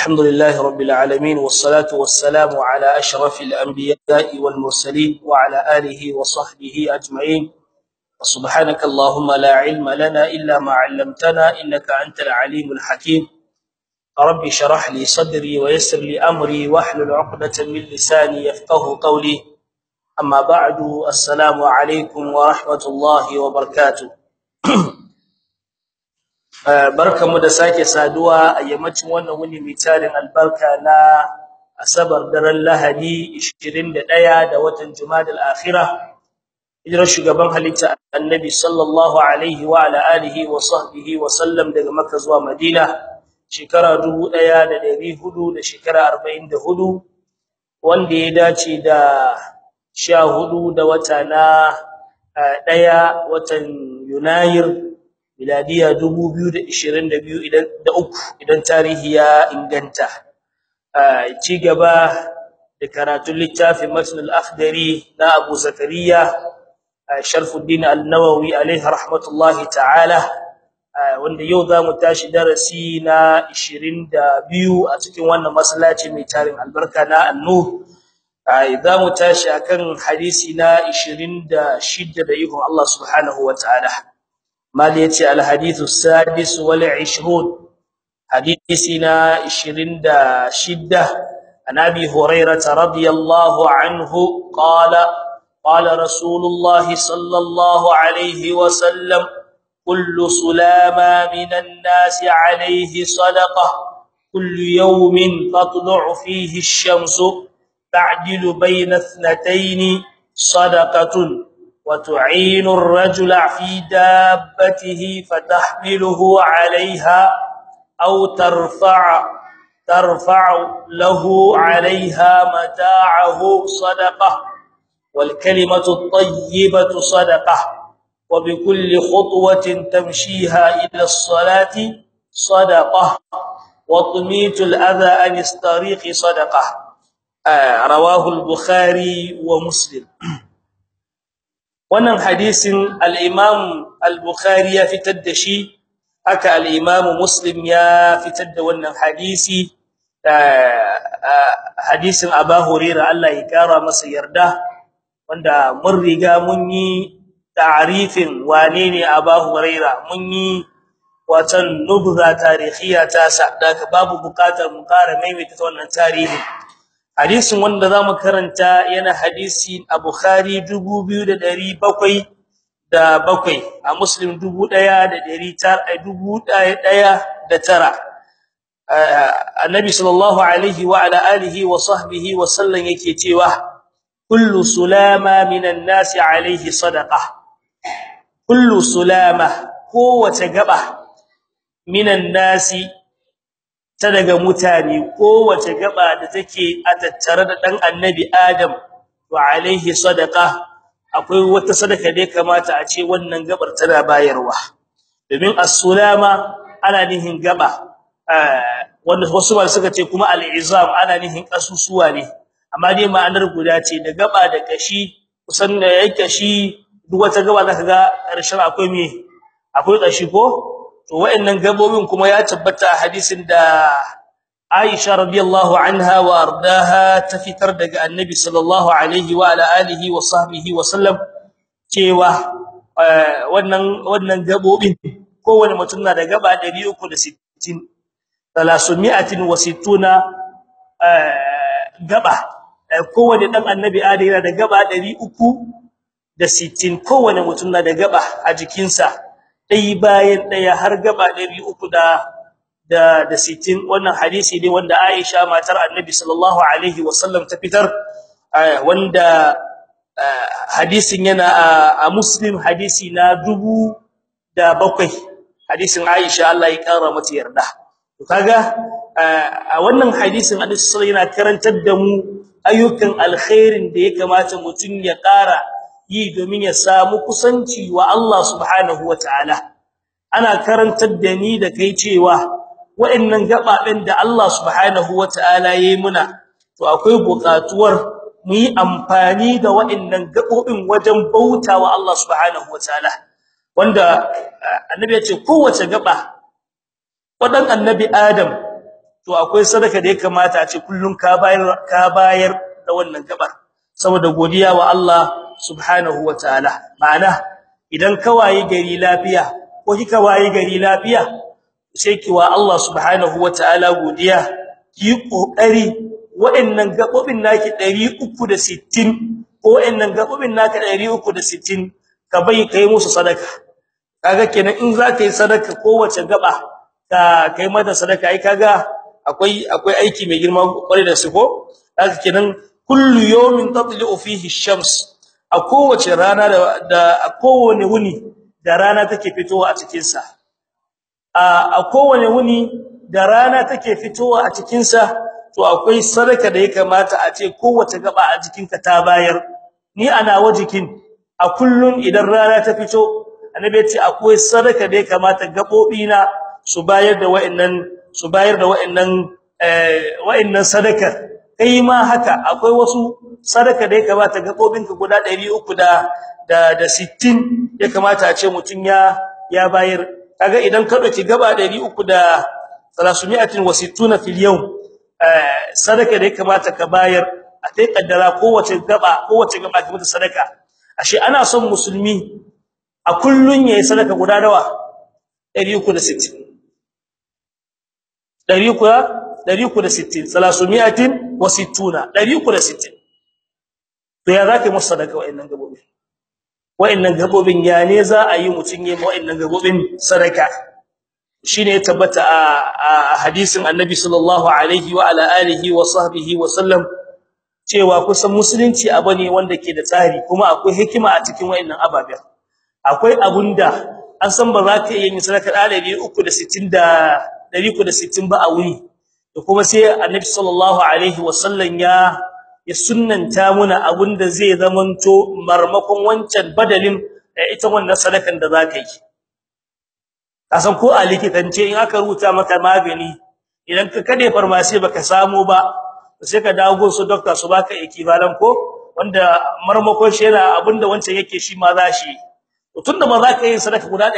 الحمد لله رب العالمين والصلاة والسلام على أشرف الأنبياء والمرسلين وعلى آله وصحبه أجمعين سبحانك اللهم لا علم لنا إلا ما علمتنا إنك أنت العليم الحكيم ربي شرح لي صدري ويسر لي أمري واحلل عقدة من لساني يفقه قولي أما بعد السلام عليكم ورحمة الله وبركاته barkamu da sake saduwa a yammacin wannan wuni mai tarin albarka na asabar daren lahadi 21 da watan jumadal akhirah hijirar shugaban halitta annabi sallallahu alaihi wa ala alihi wa sahbihi wa sallam daga makka zuwa madina shekara 1400 da shekara 44 wanda ya dace da 14 da wata na daya watan yunayir miladiya 2022 idan da uku idan tarihi ya inganta ci gaba da karatun littafin matn al-akhdari na Abu Zakariya Sharfuddin An-Nawawi alaihi rahmatullahi ta'ala wanda yau zamu tashi darasi na 22 a cikin wannan masallaci mai tarin albarka na An-Nur zamu tashi akan hadisi na 26 da ikon Allah subhanahu wa ta'ala mal yace al hadithu sadis wal 20 hadithina 26 an abi hurairah radiyallahu anhu qala qala rasulullah sallallahu alayhi wa sallam kullu sulama minan nas alayhi sadaqah كل يوم تطلع فيه الشمس تعدل بين اثنتين صدقه وتعين الرجل في دابته فتحمله عليها أو ترفع ترفع له عليها متاعه صدقة والكلمة الطيبة صدقة وبكل خطوة تمشيها إلى الصلاة صدقة وطميت الأذى عن الطريق صدقة آه رواه البخاري ومسلم wannan hadisin al-Imam al-Bukhari ya fitar da shi haka al-Imam Muslim ya fitar da wannan hadisi hadisin Abu Hurairah Allah ya kara masa yarda wanda mun riga mun yi ta'arifin wane ne Abu Hurairah mun yi watan nubza tarihiya ta sa daga babu bukatar mu kara maimaita wannan tarihi hadisin wanda zamu karanta yana hadisi a Bukhari 2700 da bakwai a Muslim 1900 Annabi sallallahu alaihi wa ala alihi wa sahbihi wa sallam yake cewa kullu sulama minan nasi alaihi sadaqa kullu sulama kowace gaba minan nasi ta daga mutane kowace gaba da take a tattare da dan annabi Adam wa alaihi sadaqa akwai wata sadaka da kamata a ce wannan gabar tana bayarwa domin as-sulama ana nihin gaba wanda wasu ba suka ce kuma al-izam ana nihin kasusuwa ne amma dai ma'anar guda ce da gaba da kashi kusan da yake kashi duk wata gaba zaka ga karshen akwai me akwai kashi ko to wayannan gabobin kuma ya tabbata a hadisin da Aisha radiyallahu anha wa ardaha ta fitar daga Annabi sallallahu alaihi wa ala alihi wa sahbihi wa sallam cewa wannan wannan gabobin kowanne mutum na da gaba 360 360 gaba kowanne dan Annabi Adam yana da gaba 360 kowanne mutum na da gaba a jikinsa dai bayan daya har gaba 300 da da 60 wannan hadisi ne wanda Aisha matar Annabi sallallahu alaihi wasallam ta fitar wanda hadisin yana a Muslim hadisi na dubu da bakwai hadisin Aisha Allah ya kara mata yarda to kaga a wannan hadisin Annabi sallallahu yana karantar da mu ayyukan alkhairin da ya kamata mutun ya kara yi domin ya samu kusanci wa Allah subhanahu wataala ana karantar da ni da kai cewa wa'annan gababen da Allah subhanahu wataala yayi muna to akwai buƙatuwar mu yi amfani da wa'annan gabobin wajen bautawa Allah subhanahu wataala wanda annabi ya ce kowace gaba wadan annabi Adam to akwai sadaka da ya kamata a ce kullun ka bayar ka bayar da wannan gabar saboda godiya wa Allah subhanahu wataala ma'ana idan ka wayi gari lafiya ko kika wayi gari lafiya sai ki wa Allah subhanahu wataala godiya ki kokari wa'annan gabobin naki 360 ko wa'annan gabobin naka 360 ka bai kai musu sadaka kaga kenan in za ka yi sadaka kowace gaba ka kai mata sadaka ai kaga akwai akwai aiki mai girma kware da su ko kaga kenan kullu yawmin tatlu fihi ash-shams a kowace rana da, da a kowane wuni da rana take fitowa a cikin sa a a kowane wuni da rana take fitowa a cikin sa to akwai sadaka da ya kamata a ce kowace gaba a jikinka ta bayar ni ana wajikin a kullun idan rana ta fito annabi ya ce akwai sadaka da ya kamata gabobi na su bayar da wa'annan su bayar da wa'annan eh wa'annan sadaka kai ma haka akwai wasu sadaka da ya kamata gabobinka guda 300 da da da 60 ya kamata a ce mutun ya ya bayar kaga idan ka dauki gaba 300 da 360 fil yawm eh sadaka da ya kamata ka bayar a kai kaddara kowace gaba kowace gaba ka mata sadaka ashe ana son musulmi a kullun yayi sadaka guda dawa 360 360 360 360 to ya zaka musu sadaka wa'annan gabobi wa'annan gabobin ya ne za a yi mutun yayi wa'annan gabobin sadaka shine ya tabbata a hadisin annabi sallallahu alaihi wa ala alihi wa sahbihi wa sallam cewa kusan musulunci abu ne wanda ke da tsari kuma akwai hikima a cikin wa'annan ababen akwai abunda an san ba za ka yi sadaka da 360 da 360 ba a wuri da kuma sai annabi sallallahu alaihi wasallam ya ya sunnanta muna abunda zai zamanto marmakon wancan badalin ita wannan sadakan da za ka yi kasan ko a likitance in aka rubuta maka magani idan ka kade farmasi baka samu ba sai ka dawo su doctor su baka equivalent ko wanda marmakon shi yana abinda wancan yake shi ma za shi tunda ba za ka yi sadaka guda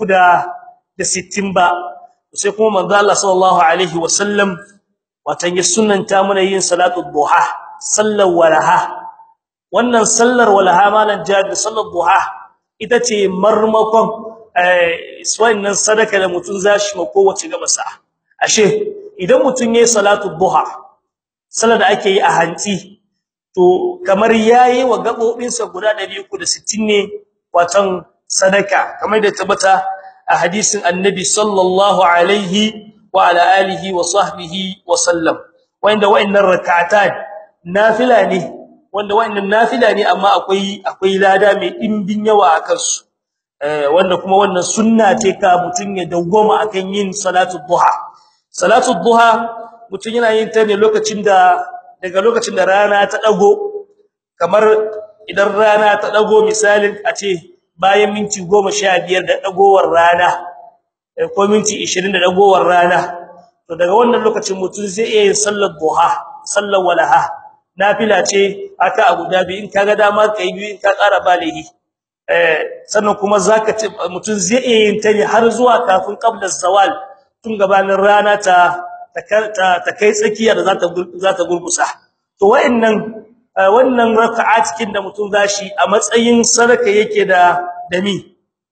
360 ba sai kuma manzo Allah sallallahu alaihi wasallam watan ya sunnanta mana yin salatu duha sallar walaha wannan sallar walaha malan jabir sallar duha ita ce marmakon eh wannan sadaka da mutun zashi ma kowace gaba sa ashe idan mutun yayi salatu duha sallar da ake yi a hanti to kamar yayi wa gabobinsa guda 360 ne watan sadaka kamar da tabbata a hadisin annabi sallallahu alaihi wa ala alihi wa sahbihi wa sallam wanda wayannan rak'atan nafila ne wanda wayannan nafila ne amma akwai akwai lada mai dimbin yawa akan su eh wanda kuma wannan sunna ce ka mutun ya dawwama akan yin salatu duha salatu duha mutun yana yin ta ne lokacin da daga lokacin da rana ta dago kamar idan rana ta dago misalin a ce bayan minti 15 da dagowar rana ko minti 20 da dagowar rana to daga wannan lokacin mutun zai iya yin sallar duha sallar walaha nafila ce aka abu dabi in kaga dama kai biyu in ka ƙara balihi eh sannan kuma zaka mutun zai iya yin ta ne har zuwa kafin qabla zawal tun gabanin rana ta ta kai tsakiya da zata zata gurgusa to wayannan wannan raka'a cikin da mutum zashi a matsayin sadaka yake da dami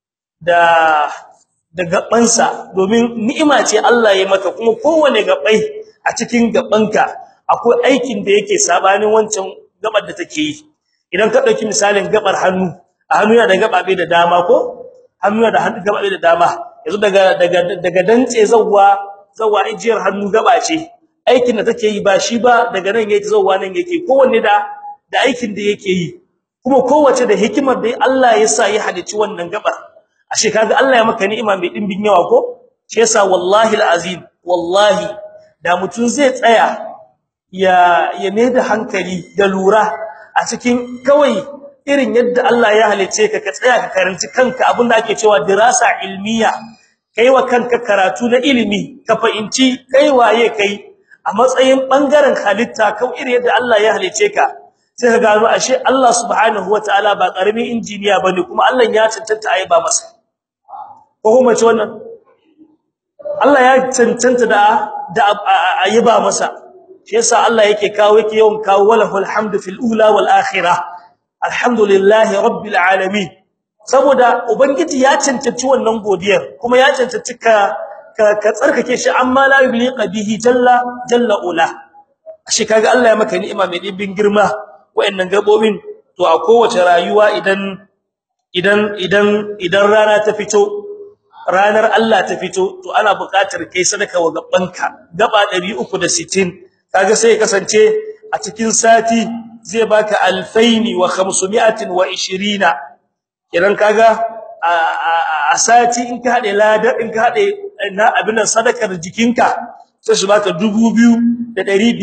da da gabansa domin ni'ima ce Allah ya maka kuma kowane gabai a cikin gabanka akwai aikin da yake sabanin wancan gabar da take yi idan ka dauki misalin gabar hannu a hannu yana da gababe da dama ko hannu yana da hannu gababe da dama yanzu daga daga daga dantse zawwa zawwa ijiyar hannu gaba ce aikin da take yi ba shi ba daga nan yake zawwa nan yake kowanne da da aikin da yake yi kuma kowace da hikimar da Allah ya sa ya halici wannan gabar ashe kaga Allah ya maka ni'ima mai dimbin yawa ko shi yasa wallahi alazim wallahi da mutun zai tsaya ya ya da hankali da lura a cikin kawai irin yadda Allah ya halice ka ka tsaya ka karanci kanka abinda ake cewa dirasa ilmiya kai wa kanka karatu na ilimi ka fahimci kai waye kai a matsayin bangaren halitta kawai irin yadda Allah ya halice ka sai ka gano ashe Allah subhanahu wataala ba karamin injiniya bane kuma Allah ya cancanta ayi ba masa ko kuma ce wannan Allah ya cancanta da da ayiba masa shi yasa Allah yake kawo yake yawan kawo walahul hamdu fil ula wal akhirah alhamdulillahi rabbil alamin saboda ubangiji ya cancanci wannan godiyar kuma ya cancanci ka ka tsarkake shi amma la yuliqa bihi jalla jalla ula shi kaga Allah ya maka ni'ima mai dibin girma wayannan gabobin to a kowace rayuwa idan idan idan idan rana ta fito ranar Allah ta fito to ana buƙatar kai sadaka wa gabanka gaba 360 kaga sai ya kasance a cikin sati zai baka alfaini wa 520 idan kaga a sati in ka hade ladar in ka hade na abin sadakar jikinka sai su baka 2520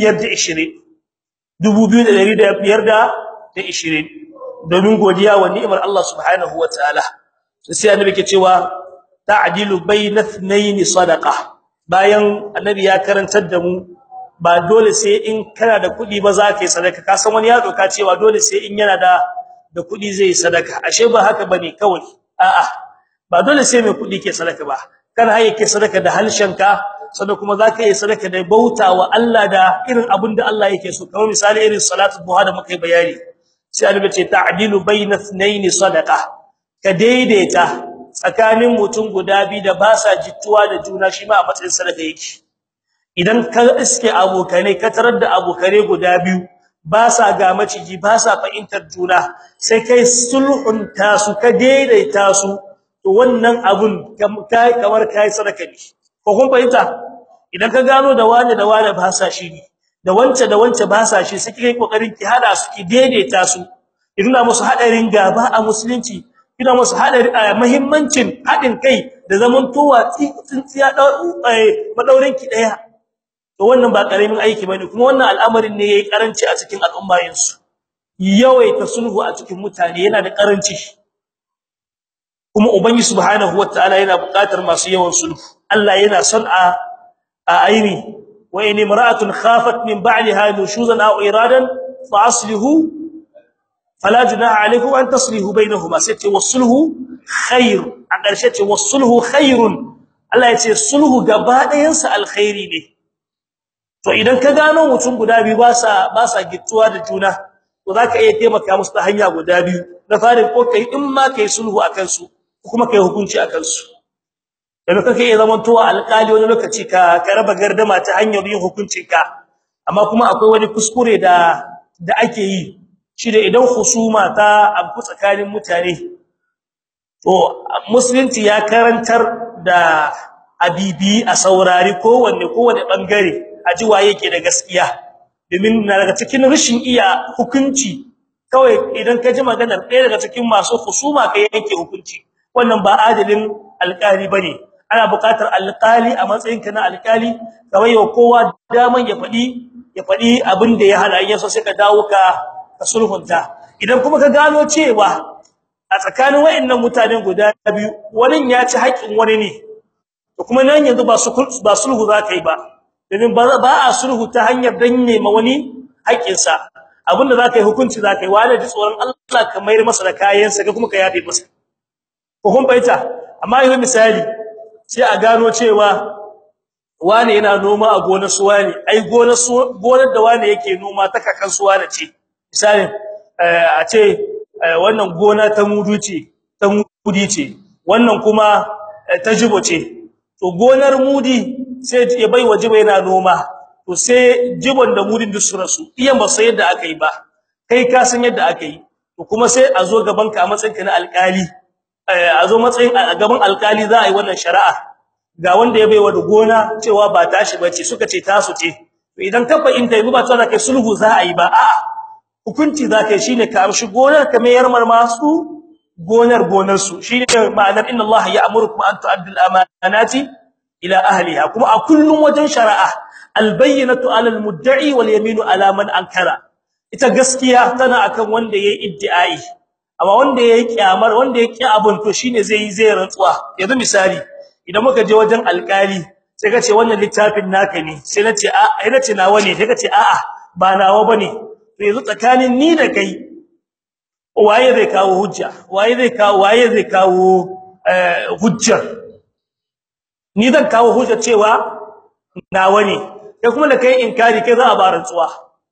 2520 domin godiya wa ni'imar Allah subhanahu wataala sai annabi ke cewa ta'dilu bayna ithnayn sadaqa bayan annabi ya karantar da mu ba dole sai in kana da kudi ba za ka yi sadaka ka san wani ya doka cewa dole sai in yana da da kudi zai yi sadaka ashe ba haka bane kawai a'a ba dole sai mai kudi ke sadaka ba kana haye ke sadaka da halshenka sannan kuma za ka yi sadaka da bautawa Allah da irin abin da Allah yake so kamar misali irin salatu duha da muka yi bayani sai annabi ce ta'dilu bayna ithnayn sadaqa ka daidaita tsakanin mutum guda biyu da ba sa jittuwa da juna shi ma a matsayin sadaka yake idan ka iske abokane ka tarar da abokare guda biyu ba sa ga maciji ba sa fahimtar juna sai kai sulhun ta su ka daidaita su to wannan abun kai kamar kai sadaka ne ko kun fahimta idan ka gano da wani da wani ba sa shi da wance da wance ba sa shi sai kai kokarin ki hada su ki daidaita su idan musu hadarin gaba a musulunci ina musu hadari muhimmancin hadin kai da zaman towa tsintsiya madaurin ki daya to wannan ba karamin aiki bane kuma wannan al'amarin ne yayi karanci a cikin al'ummayin su yawaita sulhu a cikin mutane yana da karanci kuma ubangi subhanahu wataala yana buƙatar masu yawan sulhu Allah yana son a a aini wa in imra'atun khafat min ba'liha nushuzan aw iradan fa aslihu fala junaha alaykum an taslihu bainahuma sai ce wasulhu khair a ƙarshe ce wasulhu khairun Allah ya ce sulhu gaba ɗayan sa alkhairi ne to idan ka gano mutum guda biyu ba sa ba sa gittuwa da juna to zaka iya taimaka musu ta hanya guda biyu na farin ko kai in ma kai sulhu akan su kuma kai hukunci akan su da kake iya zaman towa alƙali wani lokaci ka ka raba gardama ta hanyar yin hukuncin ka amma kuma akwai wani kuskure da da ake yi shi da idan husuma ta abu tsakanin mutane to musulunci ya karantar da abibi a saurari kowanne kowanne bangare a ji waye yake da gaskiya domin na daga cikin rashin iya hukunci kawai idan ka ji maganar ɗaya daga cikin masu husuma kai yanke hukunci wannan ba adalin alƙali bane ana buƙatar alƙali a matsayin ka na alƙali kawai wa kowa daman ya faɗi ya faɗi abin da ya hada yaso sai ka dawo ka ka sulhunta idan kuma ka gano cewa a tsakanin wayannan mutanen guda biyu wani ya ci haƙin wani ne to kuma nan yanzu ba su ba sulhu za ka yi ba domin ba a sulhu ta hanyar danne ma wani haƙin sa abinda za ka yi hukunci za ka yi wani ji tsoron Allah ka mayar masa da kayan sa kuma ka yafe masa ko kun baita amma yanzu misali sai a gano cewa wani yana noma a gonar su wani ai gonar su gonar da wani yake noma ta kakan su wani ce misali a ce wannan gona ta mudu ce ta mudi ce wannan kuma ta jibo ce to gonar mudi sai ya bai wajiba yana noma to sai jibon da mudin duk su rasu iyan ba sai yadda aka yi ba kai ka san yadda aka yi to kuma sai a zo gaban ka a matsayin ka na alƙali a zo matsayin a gaban alƙali za a yi wannan shari'a ga wanda ya baiwa da gona cewa ba tashi bace suka ce tasu ce to idan ka fahimta yi ba tsara kai sulhu za a yi ba a'a hukunci za ka yi shine ka amshi gonar ka mayar masu gonar gonar su shine ma'anar inna Allah ya'murukum an tu'addu al-amanati ila ahliha kuma a kullun wajen shari'a al-bayyinatu 'ala al-mudda'i wal yaminu 'ala man ankara ita gaskiya tana akan wanda yayi iddi'ai amma wanda yayi kiyamar wanda ya ki abun to shine zai yi zai rantsuwa yanzu misali idan muka je wajen alkali sai ka ce wannan littafin naka ne sai nace a ai nace nawa ne sai ka ce a'a ba nawa bane to yanzu tsakanin ni da kai waye zai kawo hujja waye zai kawo waye zai kawo hujja ni zan kawo hujja cewa nawa ne kai kuma da kai inkari kai za a ba rantsuwa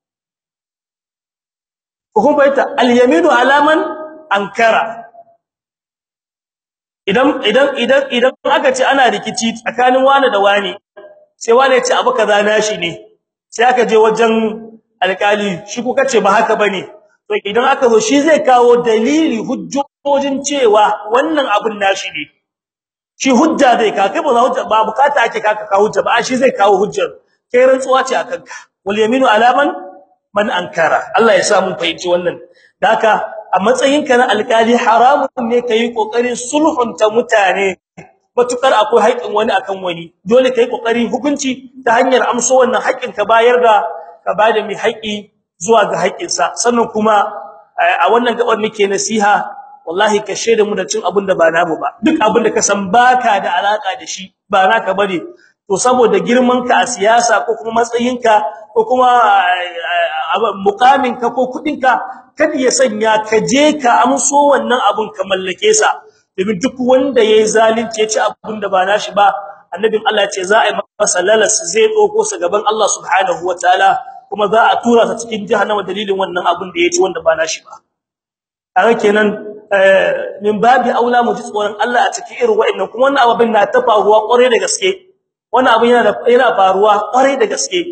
ko baita al-yaminu alaman ankara idan idan idan idan aka ce ana rikici tsakanin wani da wani sai wani ya ce abu kaza nashi ne sai aka je wajen alkali shi kuka ce ba haka bane to idan aka zo shi zai kawo dalili hujjojin cewa wannan abun nashi ne shi hujja zai ka kai ba hujja ba bukata ake kaka kawo hujja ba shi zai kawo hujjar kai rantsuwa ce akan ka wal yaminu alaman man ankara Allah ya sa mun fahimci wannan daka a matsayinka na alkali haramun ne kai kokarin sulhunta mutane matukar akwai haƙin wani akan wani dole kai kokarin hukunci ta hanyar amso wannan haƙin ka bayar da ka bada mai haƙi zuwa ga haƙinsa sannan kuma a wannan gabar nake nasiha wallahi ka shede mu da cin abin da ba namu ba duk abin da ka san baka da alaka da shi ba naka bane to saboda girman ka a siyasa ko kuma matsayinka ko kuma mukamin ka ko kudin ka kada ya sanya ka je ka amso wannan abun ka mallake sa domin duk wanda yayi zalunci ya ci abin da ba nashi ba annabin Allah ce za a yi masa lalas zai doko sa gaban Allah subhanahu wataala kuma za a tura sa cikin jahannama dalilin wannan abin da ya ci wanda ba nashi ba kaga kenan min babi aula mu ji tsoron Allah a cikin irin wa'annan kuma wannan abin na ta faruwa kware da gaske wannan abin yana yana faruwa kware da gaske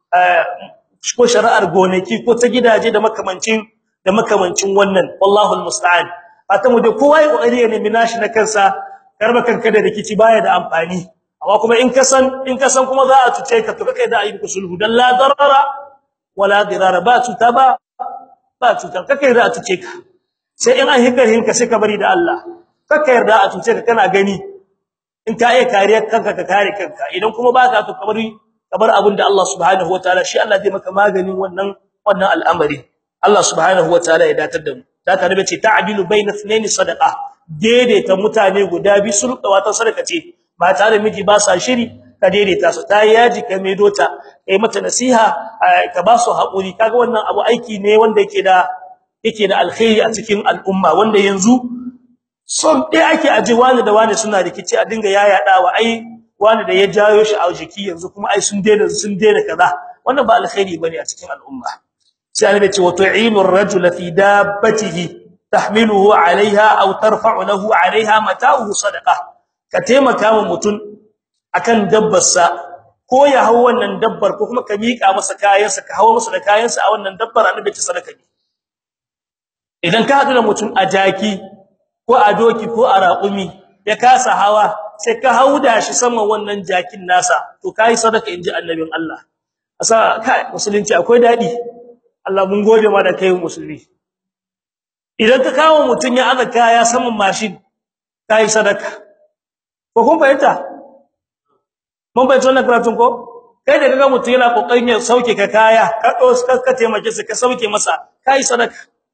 ko shari'ar gonaki ko ta gidaje da makamancin da makamancin wannan wallahu almusta'an fata mu da kowa ya kokari ya nemi nashi na kansa karba kanka da rikici baya da amfani amma kuma in ka san in ka san kuma za a tuce ka to kai da ayi sulhu dan la darara wala dirara ba tuta ba ba tuta kake da a tuce ka sai in an hikarin ka sai ka bari da Allah kaka yarda a tuce ka kana gani in ka iya kariyar kanka ka kare kanka idan kuma baka to kabari kabar abin da Allah subhanahu wataala shi Allah zai maka maganin wannan wannan al'amari Allah subhanahu wataala ya datar da mu zaka rabe ce ta'dilu baina ithnaini sadaqa daidaita mutane guda bi sulqa wata sadaka ce ba tare miji ba sa shiri ka daidaita su ta yaji ka mai dota kai mata nasiha ka ba su haƙuri kaga wannan abu aiki ne wanda yake da yake da alkhairi a cikin al'umma wanda yanzu son dai ake aje wani da wani suna rikici a dinga yayadawa ai wani da ya jayo shi a jiki yanzu kuma ai sun daina sun daina kaza wannan ba alkhairi bane a cikin al'umma sai annabi ce wa tu'inu ar-rajula fi dabbatihi tahmiluhu 'alayha aw tarfa'u lahu 'alayha mata'uhu sadaqa ka taimaka wa mutun akan dabbarsa ko ya hawo wannan dabbar ko kuma ka mika masa kayansa ka hawo masa da kayansa a wannan dabbar annabi ce sadaka ne idan ka hadu da mutun a jaki ko a doki ko a raƙumi ya kasa hawa sai ka hauda shi saman wannan jakin nasa to kai sadaka inji annabin Allah asa kai musulunci akwai dadi Allah mun gode ma da kai musulmi idan ka kawo mutun ya aza kaya saman mashin kai sadaka ko kun fahimta mun bai tona karatun ko kai da kaga mutun yana kokarin ya sauke ka kaya ka dos ka taimake shi ka sauke masa kai sadaka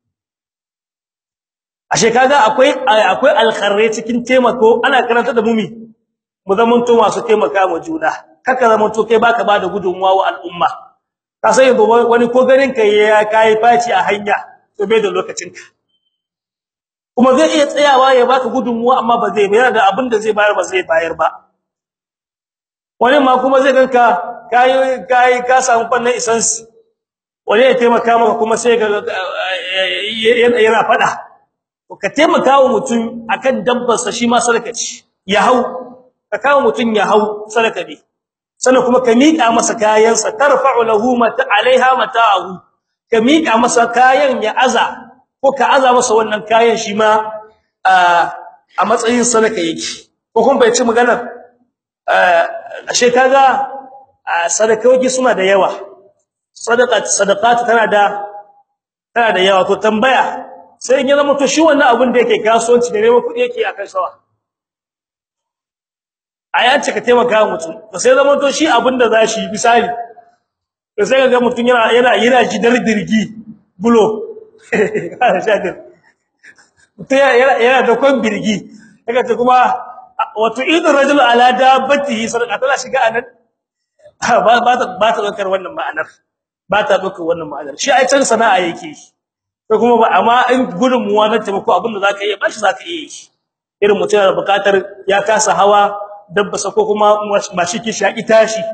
ashe kaga akwai akwai alkharri cikin taimako ana karanta da mumi mu zaman to masu taimaka ma juna kaka zaman to kai baka bada gudunmuwa wa al'umma ka sai yanzu wani ko garin kai ya kai faci a hanya to bai da lokacin ka kuma zai iya tsayawa ya baka gudunmuwa amma ba zai bayar da abin da zai bayar ba zai bayar ba wani ma kuma zai ganka kai kai ka samu fannin essence wani ya taimaka maka kuma sai ga yana fada ka taimaka wa mutum akan dabbarsa shi ma sadaka ce ya hau ka kawo mutum ya hau sadaka ne sannan kuma ka miƙa masa kayansa tarfa'u lahu mata alaiha mata'ahu ka miƙa masa kayan ya aza ko ka aza masa wannan kayan shi ma a matsayin sadaka yake ko kun bai ci magana ashe kaga sadakoki suna da yawa sadaka sadaqat tana da tana da yawa to tambaya sai in ya zama to shi wannan abin da yake kasuwanci da neman kuɗi yake akan sawa aya ce ka taimaka mutum to sai zama to shi abin da zashi misali to sai ga mutum yana yana yana ji dirgi bulo mutum yana yana da kon birgi kaga ta kuma wato idan rajul ala dabbatihi sadaqa tana shiga anan ba ba ta ba ta dokar wannan ma'anar ba ta dokar wannan ma'anar shi ai can sana'a yake shi ko kuma ba amma in gudunmuwa na taimako abin da zaka yi ba shi zaka yi irin mutum yana bukatar ya kasa hawa dabba ko kuma mashi ki shaki tashi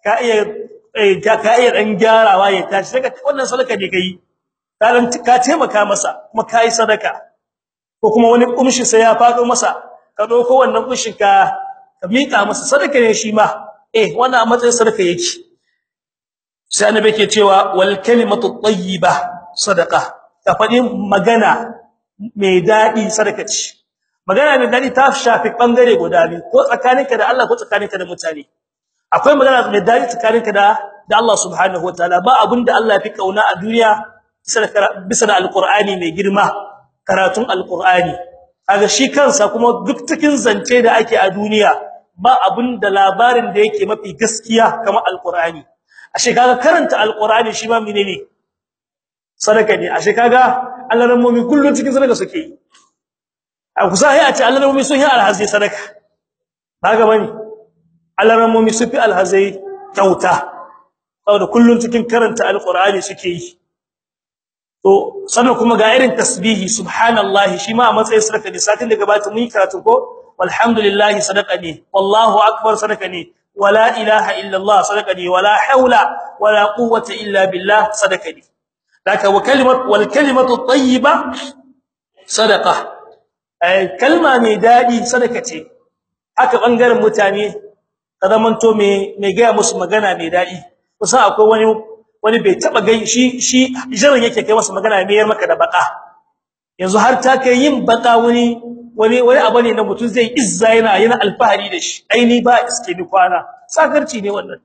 ka iya ka ka iya dan gyarawa ya tashi daga wannan sadaka ne kai kalan ka taimaka masa kuma kai sadaka ko kuma wani kumshi sai ya fado masa ka dauko wannan kumshin ka ka mika masa sadaka ne shi ma eh wannan a matsayin sadaka yake sai annabi yake cewa wal kalimatu tayyiba sadaqa ka fadi magana mai dadi sadaka ce magana mai dadi ta shafi bangare guda biyu ko tsakaninka da Allah ko tsakaninka da mutane akwai magana mai dadi tsakaninka da da Allah subhanahu wataala ba abinda Allah ya fi kauna a duniya bisa da alqur'ani mai girma karatun alqur'ani kaga shi kansa kuma duk cikin zance da ake a duniya ba abinda labarin da yake mafi gaskiya kamar alqur'ani ashe kaga karanta alqur'ani shi ma menene sadaka ne ashe kaga Allah ramomi kullun cikin sadaka suke yi a kusa sai a ce Allah ramomi sun yi alhazi sadaka kaga bane Allah ramomi su fi alhazai kyauta saboda kullun cikin karanta alqur'ani suke yi to sannan kuma ga irin tasbihi subhanallahi shi ma a matsayin sadaka ne satin da gabata mun yi karatu ko walhamdulillahi sadaka ne wallahu akbar sadaka ne wala ilaha illa allah sadaka ne wala haula wala quwwata illa billah sadaka ne daka wa kalimat wal kalimatu tayyiba sadaqa ay kalma mai dadi sadaka ce haka bangaren mutane kadamanto me me ga musu magana mai dadi kusa akwai wani wani bai taba gai shi shi jiran yake kai masa magana mai yar maka da baka yanzu har ta kai yin baka wani wani wani abu ne na mutum zai izza yana yana alfahari da shi aini ba iske ni kwana sakarci ne wannan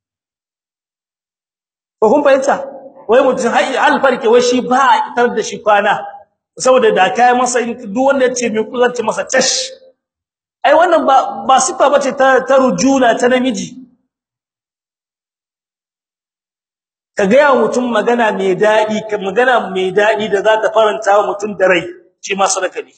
ko kun fahimta wai mutum har alfarke wai shi ba a tar da shi kwana saboda da kai masa duk wanda ya ce mai kullanci masa tash ai wannan ba ba sifa bace ta ta rujula ta namiji ka ga mutum magana mai dadi ka magana mai dadi da za ta faranta wa mutum da rai shi ma sadaka ne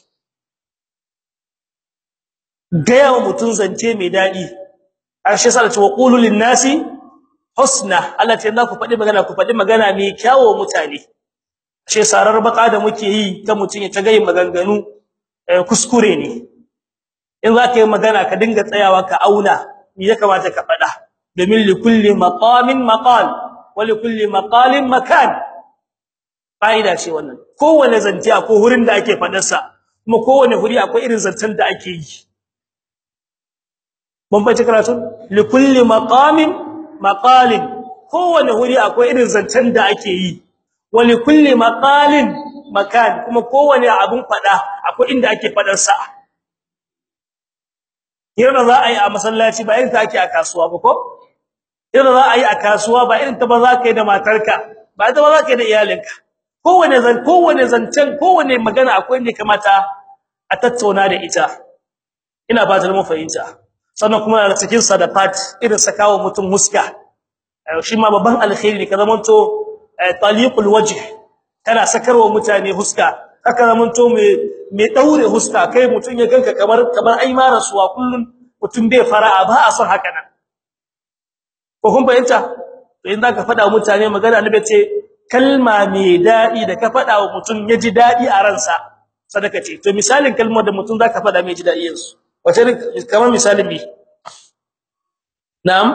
ga mutum zance mai dadi ashe sai ce wa qulu lin nasi husna Allah ce ku faɗi magana ku faɗi magana mai kyawo mutane ashe sarar baka da muke yi ta mutum ya ta ga maganganu kuskure ne in za ka yi magana ka dinga tsayawa ka auna me ya kamata ka faɗa domin likulli maqamin maqal walikulli maqalin makan faida ce wannan kowane zance akwai hurin da ake fadar sa kuma kowane huri akwai irin zancen da ake yi mun bace karatu likulli maqamin maqalin kowane huri akwai irin zancen da ake yi walikulli maqalin makan kuma kowane abun fada akwai inda ake fadar sa yana za a yi a masallaci ba irin ta ake a kasuwa ba ko irin za a yi a kasuwa ba irin ta ba za ka yi da matarka ba ita ba za ka yi da iyalinka kowane zan kowane zancen kowane magana akwai ne kamata a tattauna da ita ina fatan mun fahimta sannan kuma daga cikin sadaqat irin sakawa mutum muska shi ma babban alkhairi ne ka zamanto taliqul wajh kana sakarwa mutane huska haka zamanto me me daure huska kai mutun ya ganka kamar kamar ai ma rasuwa kullun mutum bai fara'a ba a son haka nan ko kun fahimta to in zaka fada mutane magana annabi ce kalma mai dadi da ka fada wa mutum ya ji dadi a ransa sadaka ce to misalin kalmar da mutum zaka fada mai ji dadi yansu wace kamar misalin bi na'am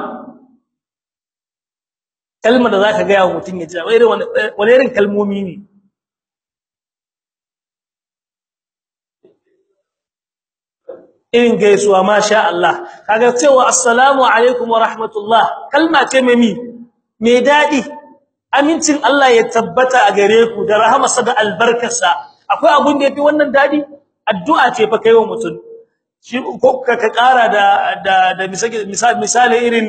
kalmar da zaka ga wa mutum ya ji wani wani irin kalmomi ne irin gaisuwa masha Allah kaga cewa assalamu alaikum wa rahmatullah kalma ce mai mai dadi amincin Allah ya tabbata a gare ku da rahamarsa da albarkarsa akwai abun da yafi wannan dadi addu'a ce fa kaiwa mutum shi ko ka kara da da da misali misali irin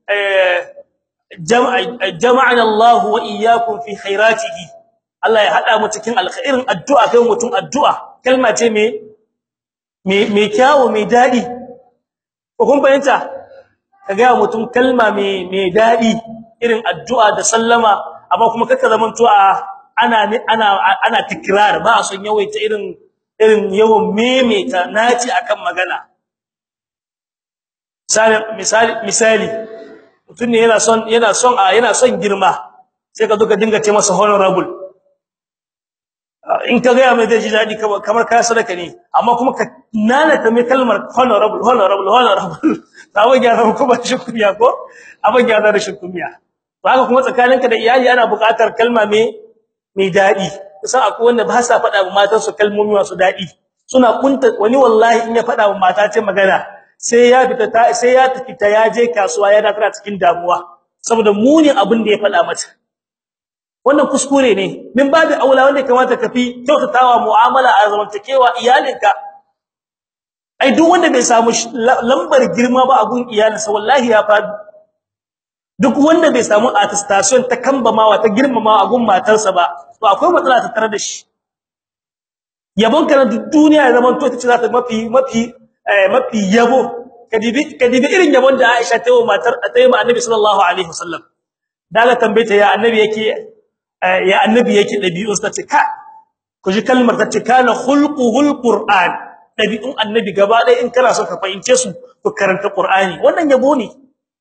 jama'ana Allah wa iyyakum fi khairatihi Allah ya hada mu cikin alkhairin addu'a kai mutum addu'a kalma ce mai mai kyawu mai dadi ko kun bayanta kaga mutum kalma mai mai dadi irin addu'a da sallama amma kuma kaka zaman to a ana ana ana tikrar ba son yawaita irin irin yawan memeta naci akan magana misali misali misali mutum ne yana son yana son a yana son girma sai ka zo ka dinga ce masa honorable in ka ga mai daji dadi kamar ka sadaka ne amma kuma ka nana ta mai kalmar honorable honorable honorable abin ya zama kuma rashin kunya ko abin ya zama rashin kunya to haka kuma tsakaninka da iyali ana buƙatar kalma mai mai dadi kusan akwai wanda ba sa faɗa wa matan su kalmomi masu dadi suna kunta wani wallahi in ya faɗa wa mata ce magana sai ya fita ta sai ya tafi ta ya je kasuwa yana tana cikin damuwa saboda muni abin da ya faɗa mata wannan kuskure ne min babu aula wanda kamata ka fi kyautatawa mu'amala a zamantakewa iyalinka ai duk wanda bai samu lambar girma ba a gun iyalinsa wallahi ya fadi duk wanda bai samu attestation ta kambamawa ta girmamawa a gun matarsa ba to akwai matsala ta tare da shi yabon kana duk duniya zaman to tace za ta mafi mafi mafi yabo kadibi kadibi irin yabon da Aisha ta yi matar ta yi Annabi sallallahu alaihi wasallam daga tambayeta ya Annabi yake ya Annabi yake dabi'un sa ce ka ku ji kalmar ta ce kana khulquhul qur'an dabi'un Annabi gaba ɗaya in kana so ka fahimce su ku karanta Qur'ani wannan yabo ne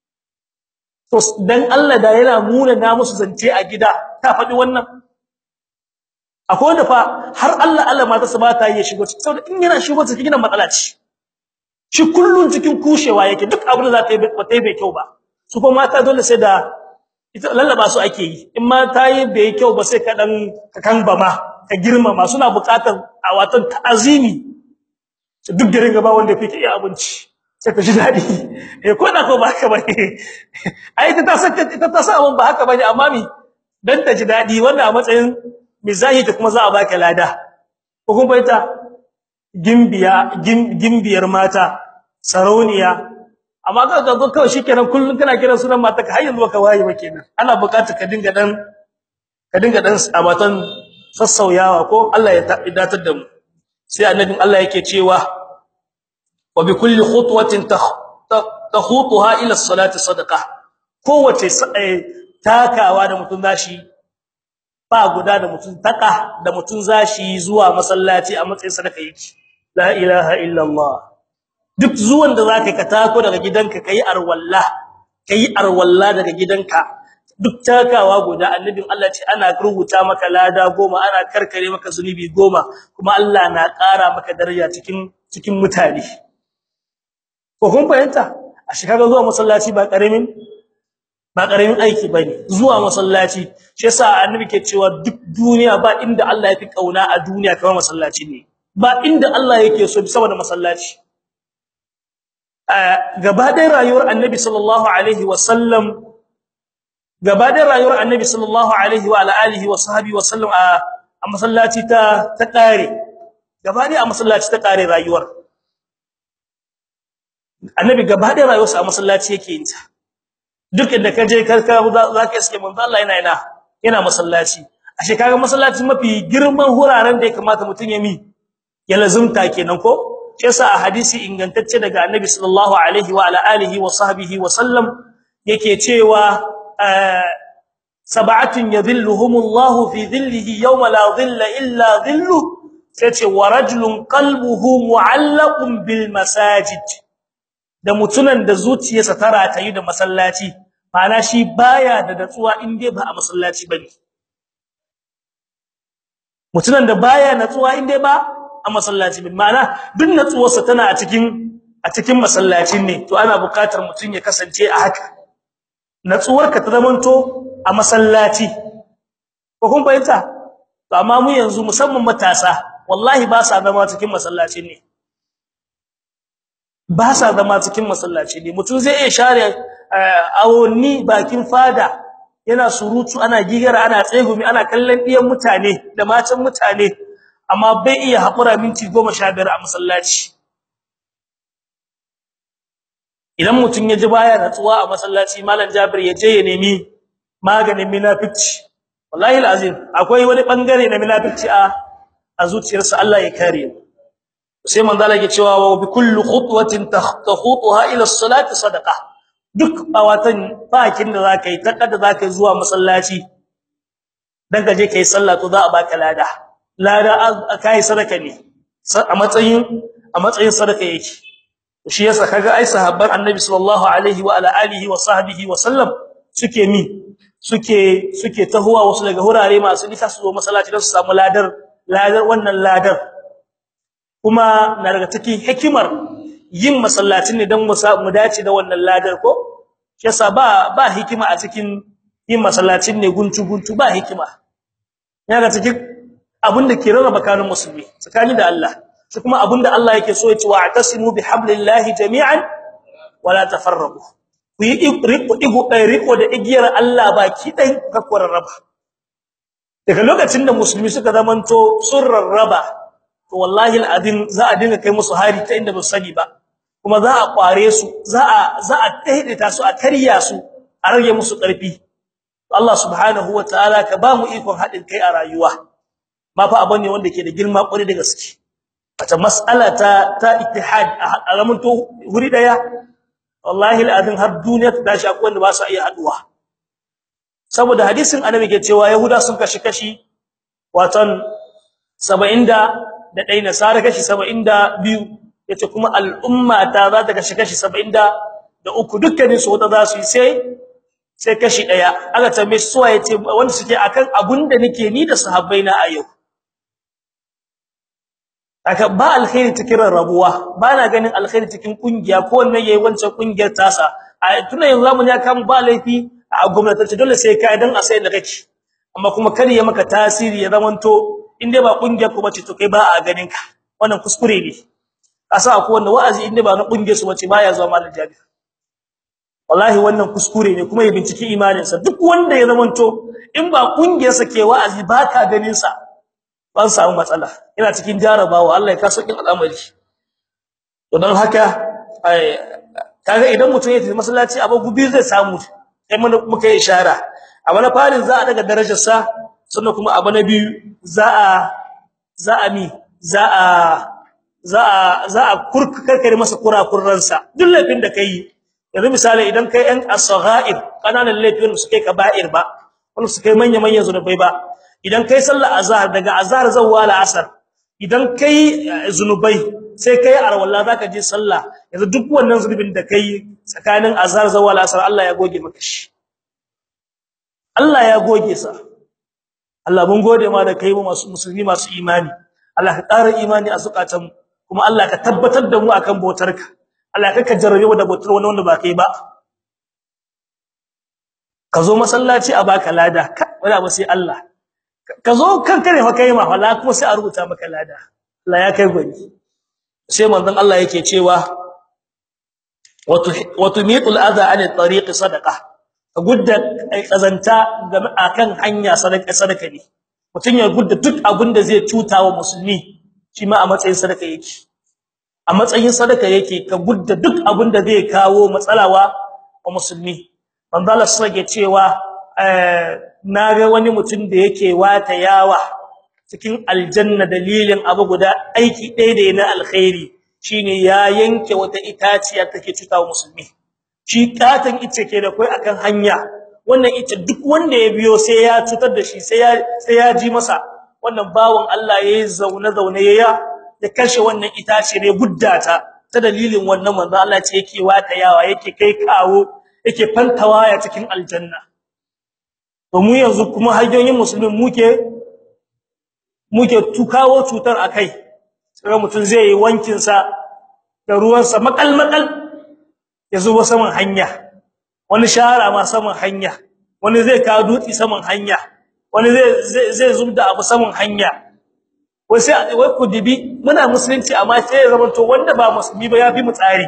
to dan Allah da yana muna na musu zance a gida ta faɗi wannan akwai wanda fa har Allah Allah mata su ba ta yi shigo cikin saboda in yana shigo cikin gidan matsala ce shi kullun cikin kushewa yake duk abin da za ta yi ba ta yi bai kyau ba su kuma mata dole sai da ita lallaba su ake yi in ma ta yi bai kyau ba sai ka dan ka kan ba ma ka girmama suna buƙatar a watan ta'azimi duk da ringa ba wanda fike iya abinci sai ta ji dadi eh ko da ko ba haka bane ai ita ta san ita ta san abin ba haka bane amma mi dan ta ji dadi wanda a matsayin mizahi ta kuma za a baka lada ko kuma ita gimbiya gimbiyar mata sarauniya amma ka ga kawai shikenan kullun kana kiran sunan mata ka har yanzu baka waye ba kenan ana buƙatar ka dinga dan ka dinga dan abatan sassauyawa ko Allah ya datar da mu sai annabin Allah yake cewa wa bi kulli khutwatin takhutuha ila as-salati sadaqah kowace takawa da mutun zashi ba guda da mutun taka da mutun zashi zuwa masallaci a matsayin sadaka yake la ilaha illallah duk zuwan da zaka ka tako daga gidanka kai arwalla kai arwalla daga gidanka duk takawa guda annabin Allah ce ana rubuta maka lada goma ana karkare maka zunubi goma kuma Allah na ƙara maka daraja cikin cikin mutane ko kun fahimta a shekaga zuwa masallaci ba karamin ba karamin aiki bane zuwa masallaci shi yasa annabi ke cewa duk duniya ba inda Allah ya fi kauna a duniya kamar masallaci ne ba inda Allah yake so saboda masallaci gaba da rayuwar annabi sallallahu alaihi wasallam gaba da rayuwar annabi sallallahu alaihi wa alihi wa sahbihi wasallam a masallaci ta ta kare gaba da a masallaci ta kare rayuwar annabi gaba da rayuwarsa a masallaci yake yin ta duk inda ka je karka zaka iske manzo Allah yana yana yana masallaci ashe kaga masallaci mafi girman huraren da ya kamata mutun ya mi ya lazumta kenan ko shi yasa a hadisi ingantacce daga annabi sallallahu alaihi wa alihi wa sahbihi wa sallam yake cewa sab'atun yadhilluhumullahu fi dhillihi yawma la dhilla illa dhillu sace wa rajulun qalbuhu mu'allaqun bil masajid da mutunan da zuciyarsa ta ratayi da masallaci mana shi baya da datsuwa inde ba a masallaci bane mutunan da baya natsuwa inde ba a masallaci bane mana duk natsuwarsa tana a cikin a cikin masallacin ne to ana buƙatar mutun ya kasance a haka natsuwarka ta zamanto a masallaci ko kun fahimta to amma mu yanzu musamman matasa wallahi ba sa zama cikin masallaci ne ba sa zama cikin masallaci ne mutum zai iya share awonni bakin fada yana surutu ana gigara ana tsegumi ana kallon diyan mutane da matan mutane amma bai iya hakura minti 15 a masallaci idan mutum ya ji baya natsuwa a masallaci malam Jabir ya je ya nemi maganin munafici wallahi alazim akwai wani bangare na munafici a a zuciyarsa Allah ya kare mu sai manzo Allah ya cewa wa bi kulli khutwatin takhutuha ila as-salati sadaqa duk awatan bakin da zaka yi takka da zaka zuwa masallaci dan ka je kai sallah to za a baka lada lada kai sadaka ne a matsayin a matsayin sadaka yake shi yasa kaga ai sahabban annabi sallallahu alaihi wa ala alihi wa sahbihi wa sallam suke mi suke suke tahuwa wasu daga hurare masu nisa su zo masallaci don su samu ladar ladar wannan ladar kuma na daga cikin hikimar yin masallacin ne dan mu mu dace da wannan ladar ko shi yasa ba ba hikima a cikin yin masallacin ne guntu guntu ba hikima yana cikin abinda ke rarraba kanun musulmi tsakani da Allah shi kuma abinda Allah yake so ya ce wa'tasimu bihablillahi jami'an wala tafarraqu ku yi riko digo riko da igiyar Allah baki dai ka rarraba daga lokacin da musulmi suka zamanto sun rarraba to wallahi alazim za a dinga kai musu hari ta inda ba su sani ba kuma za a kware su za a za a daidaita su a karya su a rage musu karfi Allah subhanahu wataala ka ba mu ikon hadin kai a rayuwa ba fa abane wanda ke da girma kwari da gaske wata mas'ala ta ta ittihad a zamanto wuri daya wallahi alazim har duniya ta dashi akwai wanda ba su iya haduwa saboda hadisin annabi ke cewa yahuda sun kashi kashi watan 70 da dai nasara kashi 72 yace kuma al'umma ta za ta kashi kashi 70 da uku dukkanin su wata za su yi sai sai kashi daya aka tambaye su yace wanda suke akan abunda nake ni da sahabbaina a yau aka ba alkhairi cikin rabuwa ba na ganin alkhairi cikin kungiya ko wannan yayi wancan kungiyar tasa a tuna yanzu zamu ya kan ba laifi a gwamnatance dole sai kai dan a sai da kake amma kuma kar ya maka tasiri ya zamanto inde ba kungiyar ku bace to kai ba a ganin ka wannan kuskure ne asa akwai wanda wa'azi inde ba na kungiyar su bace baya zuwa malam jabi wallahi wannan kuskure ne kuma ya binciki imanin sa duk wanda ya zamanto in ba kungiyar sa ke wa'azi ba ka ganin sa ban samu matsala ina cikin jarabawa Allah ya kaso kin al'amari to dan haka ai kaga idan mutum ya tafi masallaci abu gubi zai samu sai mun muka yi ishara abu na farin za a daga darajar sa sannan kuma abu na biyu za a za a mi za a za a za a kurkare masa kurakurran sa duk laifin da kai yanzu misali idan kai ɗan as-saghair kananan laifin su kai kaba'ir ba wanda su kai manya manyan zunubai ba idan kai sallar azhar daga azhar zuwa asar idan kai zunubai sai kai arwalla zaka je sallah yanzu duk wannan zunubin da kai tsakanin azhar zuwa asar Allah ya goge maka shi Allah ya goge sa Allah mun gode ma da kai mu masu musulmi masu imani Allah ka ƙara imani a zukatan kuma Allah ka tabbatar da mu akan bautarka Allah ka ka jarrabe mu da bautar wani wanda ba kai ba ka zo masallaci a baka lada wala ba sai Allah ka zo kanka ne fa kai ma wala kuma sai a rubuta maka lada Allah ya kai gwani sai manzon Allah yake cewa wa tumitul adha an at-tariq sadaqa ka gudda kazanta akan hanya sadaka sadaka ne mutun ya gudda duk abin da zai cuta wa musulmi shi ma a matsayin sadaka yake a matsayin sadaka yake ka gudda duk abin da zai kawo matsalawa wa musulmi manzo Allah sage cewa na ga wani mutum da yake wata yawa cikin aljanna dalilin abu guda aiki ɗaya da na alkhairi shine ya yanke wata itaciya take cutawa musulmi shi katan ice ke da kai akan hanya wannan ita duk wanda ya biyo sai ya cutar da shi sai ya sai ya ji masa wannan bawon Allah yayi zaune zaune yaya ya kashe wannan itace ne guddata ta dalilin wannan manzo Allah ce yake wata yawa yake kai kawo yake fantawa ya cikin aljanna to mu yanzu kuma hanyoyin musulmin muke muke tukawo cutar akai sai mutun zai yi wankin sa da ruwan sa makal makal ya zuba saman hanya wani shara ma saman hanya wani zai ka dutsi saman hanya wani zai zai zubda abu saman hanya wai sai wai ku dibi muna musulunci amma sai ya zama to wanda ba musulmi ba yafi mu tsari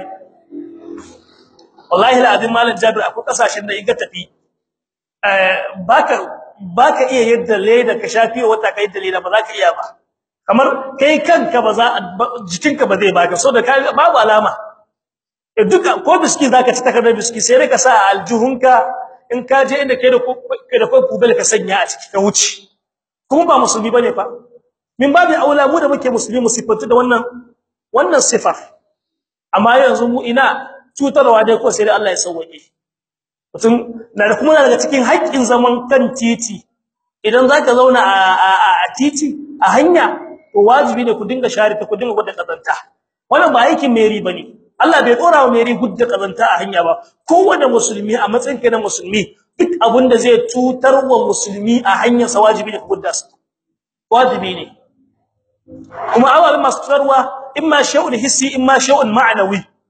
wallahi alazim malam jabir akwai kasashen da iga tafi eh baka baka iya yadda leda ka shafi wata kai da leda ba za ka iya ba kamar kai kanka ba za jikinka ba zai baka so da babu alama e duka ko biski zaka ci takardar biski sai ka sa aljuhunka in ka je inda kai da kai da kubel ka sanya a ciki ka wuce kuma ba musulmi bane fa min babu aula mu da muke musulmi mu sifatu da wannan wannan sifar amma yanzu mu ina cutarwa dai ko sai dai Allah ya sauke mutum na da kuma daga cikin haƙƙin zaman kan titi idan zaka zauna a a titi a hanya to wajibi ne ku dinga share ta ku dinga gudda kazanta wannan ba aikin meri bane Allah bai dora wa meri gudda kazanta a hanya ba kowanne musulmi a matsayin kai na musulmi duk abinda zai cutar wa musulmi a hanyar sa wajibi ne ku gudda su wajibi ne kuma awal masu cutarwa imma shay'un hissi imma shay'un ma'nawi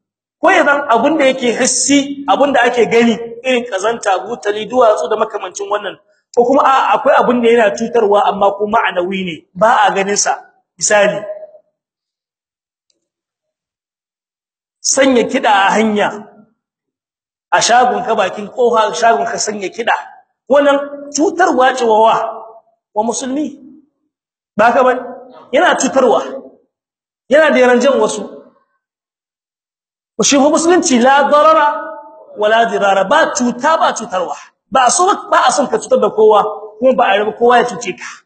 ko idan abinda yake hissi abinda ake gani irin kazanta butali duwatsu da makamancin wannan ko kuma akwai abinda yana cutarwa amma kuma ma'anawi ne ba a ganin sa misali sanya kida a hanya a shagon ka bakin kofa shagon ka sanya kida wannan cutarwa ce wa wa musulmi ba ka bane yana cutarwa yana da yaranjan wasu shi musulunci la darara wala dirara ba cuta ba cutarwa ba so ba a son ka cutar da kowa kuma ba a rabu kowa ya cuce ka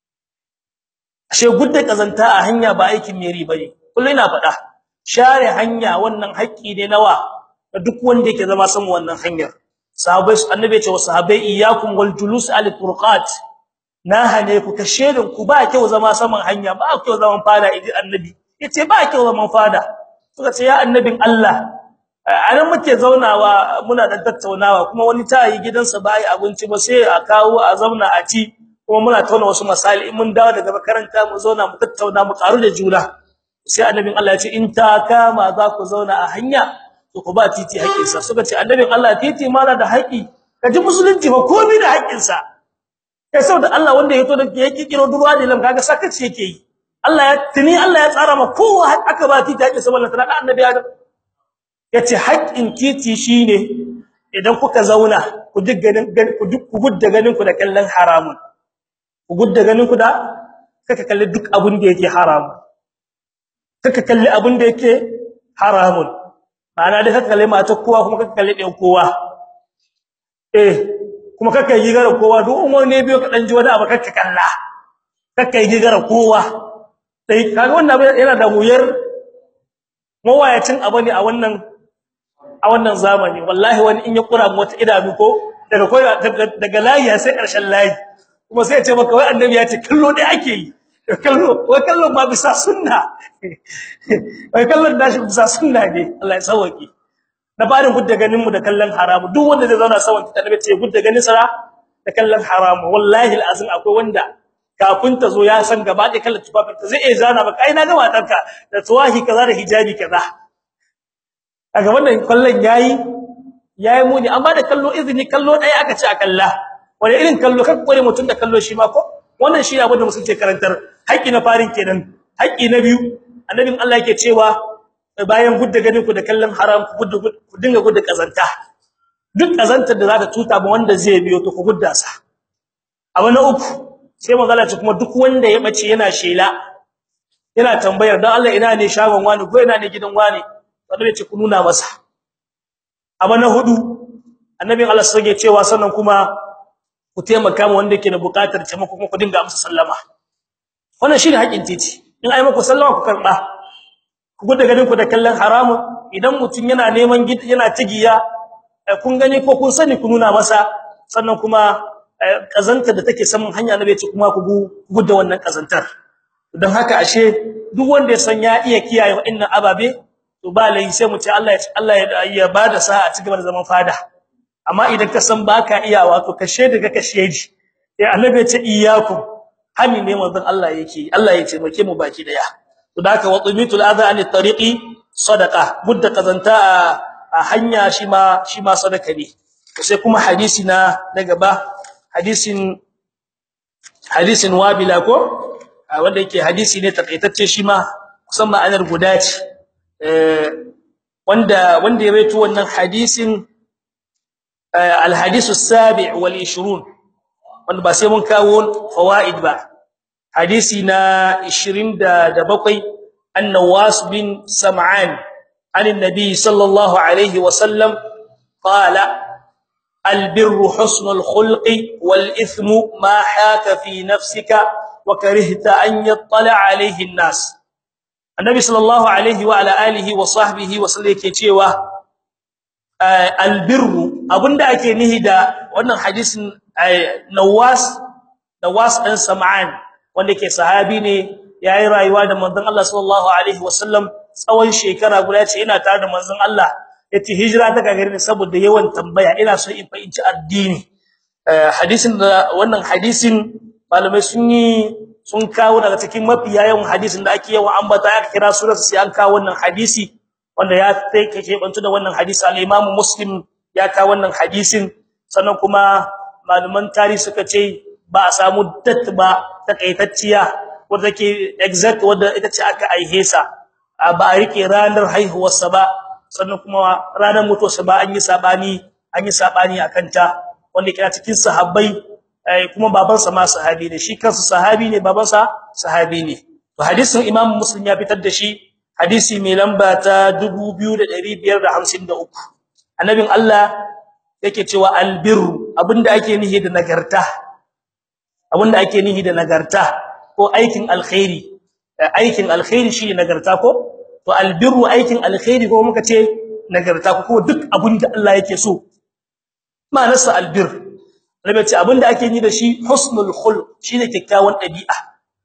ashe gudda kazanta a hanya ba aikin meri bane kullum ina faɗa share hanya wannan haƙƙi ne nawa da duk wanda yake zama san wannan hanyar sahabbai annabi ya ce wa sahabbai iyyakum wal julus al turqat na hane ku ka shedin ku ba kyau zama saman hanya ba kyau zaman fada idi annabi yace ba kyau zaman fada suka ce ya annabin Allah anan muke zaunawa muna da tattaunawa kuma wani tayi gidansa bai abinci ba sai a kawo a zauna a ci kuma muna tauna wasu misali in mun dawo daga makaranta mu zauna mu tattauna mu karu da juna sai annabin Allah ya ce in ta kama za ku zauna a hanya to ku ba titi haƙinsa suka ce annabin Allah titi ma da haƙi kaji musulunci ba komai da haƙinsa sai saboda Allah wanda ya to da yake kiro duwa da lam kaga sakaci yake yi Allah ya tuni Allah ya tsara ma kowa aka ba titi haƙinsa wallahi tana annabi Adam yace haƙin titi shine idan kuka zauna ku digganin ku duk ku gudda ganin ku da kallon haramun ku gudda ganin ku da kaka kalli duk abun da yake haramun kaka kalli abun da yake haramun ana da kaka kalli mata kowa kuma kaka kalli ɗan kowa eh kuma kaka yi gara kowa duk wani biyo ka dan ji wani abu kaka kalla kaka yi gara kowa sai kaga wannan yana da wuyar mawayacin abu ne a wannan a wannan zamani wallahi wani in ya kura wata idanu ko daga koyi daga layi sai karshen layi kuma sai ya ce maka wai annabi ya ce kallo dai ake yi kallo wai kallo ma bisa sunna wai kallon dashi bisa sunna ne Allah ya sauke na barin gudda ganin mu da kallon haramu duk wanda zai zauna sawan ta annabi ce gudda ganin sa da kallon haramu wallahi alazim akwai wanda kafin ta zo ya san gaba da kallon tufafin ta zai iya zana maka ai na ga matarka da tuwahi kaza da hijabi kaza kaga wannan kallon yayi yayi muni amma da kallo izini kallo dai aka ce a kalla wani irin kallo kan kore mutun da kallo shi ma ko wannan shi abin da musulunci karantar haƙi na farin kenan haƙi na biyu annabin Allah yake cewa bayan gudda ganin ku da kallon haram ku gudda ku dinga gudda kazanta duk kazantar da zaka tuta ba wanda zai biyo to ku gudda sa abu na uku sai magana ce kuma duk wanda ya bace yana shela yana tambayar dan Allah ina ne shagon wani ko ina ne gidan wani wanda ya ce ku nuna masa abu na hudu annabin Allah sai ya cewa sannan kuma ku taimaka ma wanda yake da buƙatar taimako kuma ku dinga amsa sallama wannan shine haƙin titi in ai muku sallama ku karba ku gudu ganin ku da kallon haramun idan mutun yana neman gid yana tigiya kun gani ko kun sani ku nuna masa sannan kuma kazantar da take saman hanya na bai ce kuma ku gudda wannan kazantar don haka ashe duk wanda ya san ya iya kiyaye wa'annan ababe to ba lai sai mu ce Allah ya Allah ya bada sa a cikin zaman fada amma idan ka san baka iya wato kashe daga kashe ji eh annabi ya ce iyyakum hani ne manzon Allah yake Allah ya taimake mu baki daya to daka watumitul adha anit tariqi sadaqa budda kazanta a hanya shi ma shi ma sadaka ne sai kuma hadisi na na gaba hadisin hadisin wabila ko wanda yake hadisi ne takaitacce shi ma kusan ma'anar guda ce eh wanda wanda ya rawaito wannan hadisin al-hadisu as-sabi' wal 20 wanda ba sai mun kawo fawaid ba hadisi na 27 an-nawas bin sam'an عن النبي صلى الله عليه وسلم قال البر حسن الخلق والإثم ما حاك في نفسك وكرهت أن يطلع عليه الناس النبي صلى الله عليه وعلى آله وصحبه وسلم yake cewa albirru abinda ake nihi da wannan hadisin Nawas Nawas dan Sam'an wanda ke sahabi ne yayi rayuwa da manzon Allah sallallahu alaihi wasallam tsawon shekara guda ce ina tare da manzon Allah yace hijira ta gagare ni saboda yawan tambaya ina so in fahimci addini hadisin da wannan hadisin malamai sun yi sun kawo daga cikin mafiya yawan hadisin da ake yawan ambata aka kira surar sai an kawo wannan hadisi wanda ya take bantu da wannan hadisi al-Imam Muslim ya ka wannan hadisin sannan kuma malaman tarihi suka ce ba a samu dat ba takaitacciya wanda take exact wanda ita ce aka aihe sa ba a rike ranar haihuwarsa ba sannan kuma ranar mutuwarsa ba an yi sabani an yi sabani akan ta wanda kira cikin sahabbai kuma babansa ma sahabi ne shi kansa sahabi ne babansa sahabi ne to hadisin Imam Muslim ya fitar da shi hadisi mai lamba ta 2553 annabin Allah yake cewa albirru abinda ake nihi da nagarta abinda ake nihi da nagarta ko aikin alkhairi aikin alkhairi shine nagarta ko to albirru aikin alkhairi ko muka ce nagarta ko duk abinda Allah yake so ma'anarsa albir rabe ce abinda ake yi da shi husnul khuluq shine kikkiawan dabi'a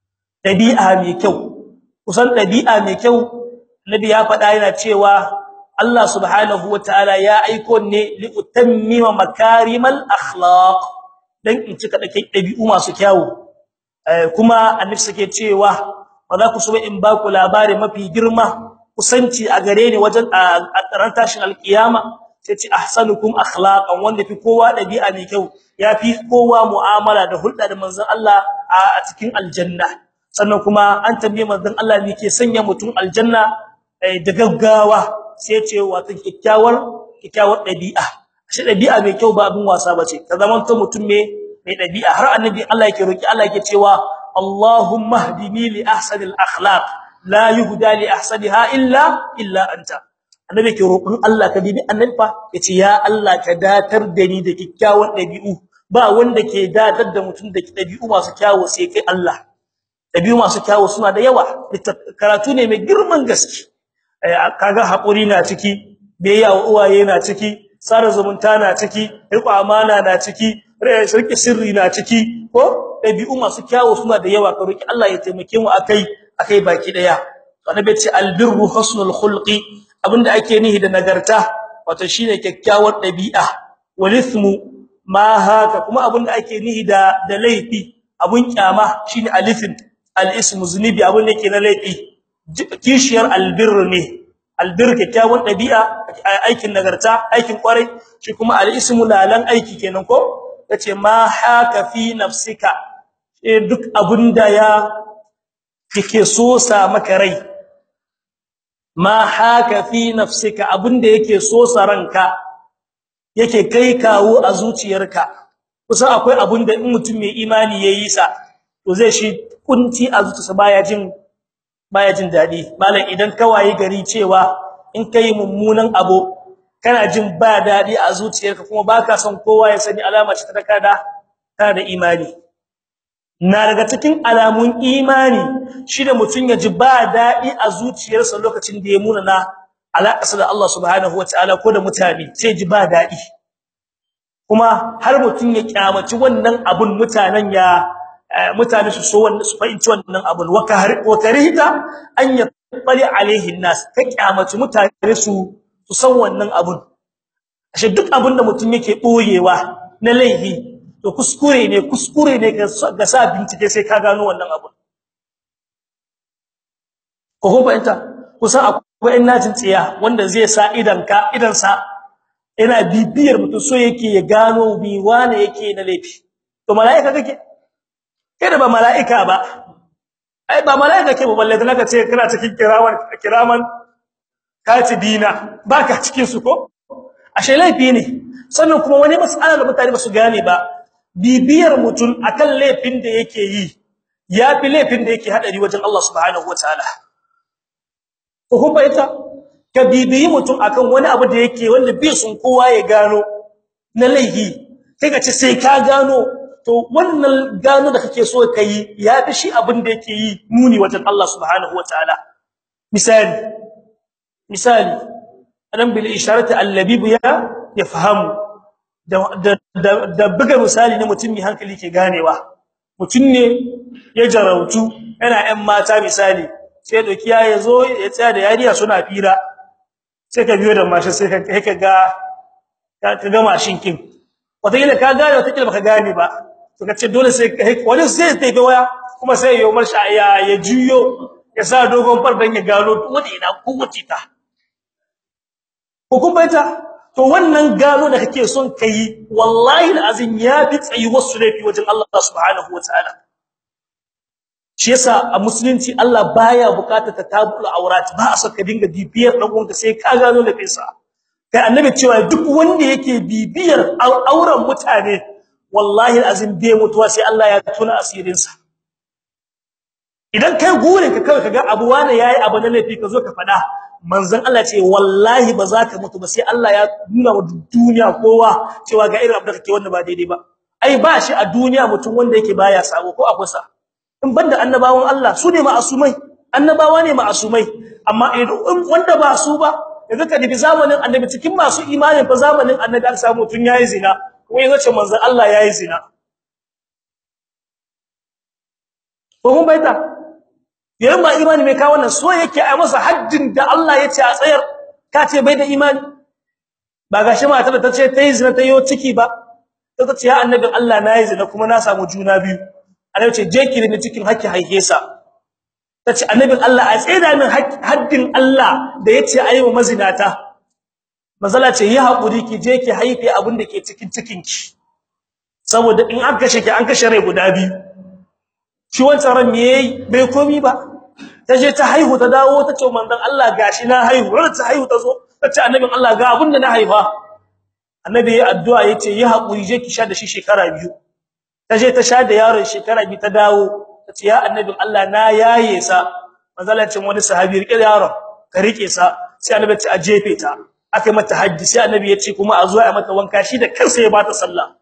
dabi'a mai kyau kusan dabi'a mai kyau nabi ya faɗa yana cewa Allah subhanahu wataala ya aiko ne li utammima makarimal akhlaq dan in cika dake dabi'u masu kyawu kuma annabi sake cewa ba za ku so in ba ku labari mafi girma kusanci a gare ni wajen a ran tashin alkiyama sai ce ahsanukum akhlaqan wanda fi kowa dabi'a mai kyau yafi kowa mu'amala da hulɗa da manzon Allah a cikin aljanna sannan kuma an tambaye manzon Allah ne ke sanya mutum aljanna da gaggawa sai ce wato kikkiawar kikkiawar dabi'a shi dabi'a mai kyau ba abin wasa bace ka zaman to mutum me mai dabi'a har annabi Allah yake roki Allah yake cewa Allahumma hdini li ahsanil akhlaq la yuhda li ahsaniha illa illa anta annabi ke roƙon Allah ka bibi annabi fa yace ya Allah ka datar da ni da kikkiawan dabi'u ba wanda ke datar da mutum da dabi'u masu kyawu sai kai Allah dabi'u masu kyawu suna da yawa karatu ne mai girman gaske kaga hakuri na ciki biyayya wa uwaye na ciki sara zumunta na ciki riƙo amana na ciki shirki sirri na ciki ko dabi'u masu kyawu suna da yawa ka roki Allah ya taimake mu akai akai baki daya annabi ce albirru husnul khulqi abinda ake nihi da nagarta wato shine kyakkyawar dabi'a walithmu ma haka kuma abinda ake nihi da da laifi abun kyama shine alifin alismu zunubi abun da yake na laifi kishiyar albirru ne albir kyakkyawar dabi'a aikin nagarta aikin kwarai shi kuma alismu lalan aiki kenan ko yace ma haka fi nafsika duk abunda ya kike so sa maka rai ma haka fi nafsika abinda yake so ranka yake kai kawo a zuciyarka kusan akwai abinda in mutum mai imani yayi sa to zai shi kunci a zuciyarsa baya jin baya jin dadi malam idan kawai gari cewa in kai mummunan abu kana jin ba dadi a zuciyarka kuma baka son kowa ya sani alama ce ta kada kana da imani na daga cikin alamun imani shi da mutun ya ji ba dadi a zuciyarsa lokacin da ya muna na alaƙarsa da Allah subhanahu wataala ko da mutane sai ji ba dadi kuma har mutun ya kyamaci wannan abun mutanen ya mutane su so wannan su fahimci wannan abun wa karihta an yaqbali alaihi nas ka kyamaci mutane su su san wannan abun ashe duk abun da mutun yake boyewa na laifi to kuskure ne kuskure ne ga sa bincike sai ka gano wannan abun ko ko fahimta kusan akwai innajin tsiya wanda zai sa idan ka idan sa ina bibiyar mutum so yake ya gano bi wane yake na laifi to malaika kake kai da ba malaika ba ai ba malaika ke ba balle da ce kana cikin kiraman kiraman katibina baka cikin su ko ashe laifi ne sannan kuma wani mas'ala da mutane ba su gane ba bibiyar mutum akan laifin da yake yi yafi laifin da yake hadari wajen Allah subhanahu wataala ko kun bayyana ka bibiyi mutum akan wani abu da yake wanda bai sun kowa ya gano na laifi kai ka ce sai ka gano to wannan gano da kake so kai yafi shi abin da yake yi muni wajen Allah subhanahu wataala misali misali adam bil isharati allabib ya yafhamu da da buga misali ne mutum mai hankali ke ganewa mutum ne ya jarautu yana ɗan mata misali sai doki ya yazo ya tsaya da yariya suna fira sai ka biyo da mashin sai ka kai ka ga ka ga mashin kin wata kila ka gane wata kila baka gane ba to kace dole sai wani sai ta ga waya kuma sai ya umar sha ya ya juyo ya sa dogon fardan ya gano wanda ina kowace ta ko kun baita to wannan gano da kake son kai wallahi alazim ya bi tsayi wasu laifi wajen Allah subhanahu wataala shi yasa a musulunci Allah baya bukatar tatabul aurat ba a so ka dinga bibiyar dan uwanka sai ka gano laifinsa kai annabi cewa duk wanda yake bibiyar auren mutane wallahi alazim bai mutuwa sai Allah ya tuna asirinsa idan kai gurin ka kawai kaga abu wani yayi abu na laifi ka zo ka fada manzon Allah ce wallahi ba za ka mutu ba sai Allah ya nuna wa duniya kowa cewa ga irin abu da kake wanda ba daidai ba ai ba shi a duniya mutum wanda yake baya sabo ko akwai sa in banda annabawan Allah su ne ma'asumai annabawa ne ma'asumai amma idan wanda ba su ba yanzu ka dubi zamanin annabi cikin masu imanin fa zamanin annabi an samu tun yayi zina kuma yanzu ce manzon Allah yayi zina ko mun baita yayin ba imani mai kawo wannan so yake ai masa haddin da Allah ya ce a tsayar ka ce bai da imani ba gashi mata da tace tayi zina tayo ciki ba ta ce ya annabin Allah nayi zina kuma na samu juna biyu Allah ce je ki ne cikin hakki haike sa tace annabin Allah a tseda min haddin Allah da yace ayi wa mazinata mazala ce yi hakuri ki je ki haife abin da ke cikin cikin ki saboda in an kashe ki an kashe rai guda biyu shi wancan ran me yayi bai komi ba taje ta haihu ta dawo tace manzon Allah gashi na haihu ran ta haihu ta zo tace annabin Allah ga abin da na haifa annabi ya addu'a yace yi hakuri je ki sha da shi shekara biyu taje ta sha da yaron shekara biyu ta dawo tace ya annabin Allah na yaye sa manzalacin wani sahabi rike yaron ka rike sa sai annabi ya ce a jefe ta akai mata haji sai annabi ya ce kuma a zo a mata wanka shi da kansa ya bata sallah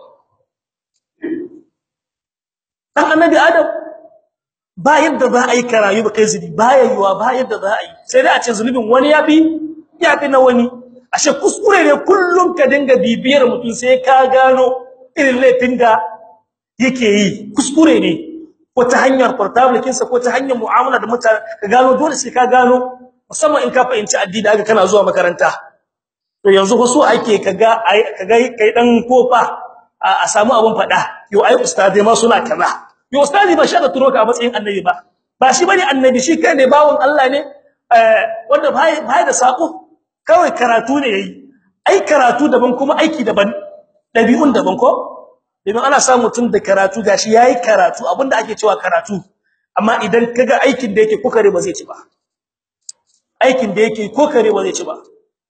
dan annabi adam ba yadda za a yi karayu ba kai zubi ba yayyuwa ba yadda za a yi sai dai a ce zulubin wani ya bi ya fi na wani ashe kuskure ne kullum ka dinga bibiyar mutum sai ka gano irin laifin da yake yi kuskure ne ko ta hanyar portable kinsa ko ta hanyar mu'amala da mutane ka gano dole sai ka gano musamman in ka fahimci addini haka kana zuwa makaranta to yanzu ko so ake kaga kaga kai dan kofa a samu abun fada yo ai ustadai ma suna kaza yo ustadi ba shi da turo ka a matsayin annabi ba ba shi bane annabi shi kai ne bawon Allah ne wanda bai bai da sako kawai karatu ne yayi ai karatu daban kuma aiki daban dabi'un daban ko idan ana samu tun da karatu gashi yayi karatu abinda ake cewa karatu amma idan kaga aikin da yake kokare ba zai ci ba aikin da yake kokare ba zai ci ba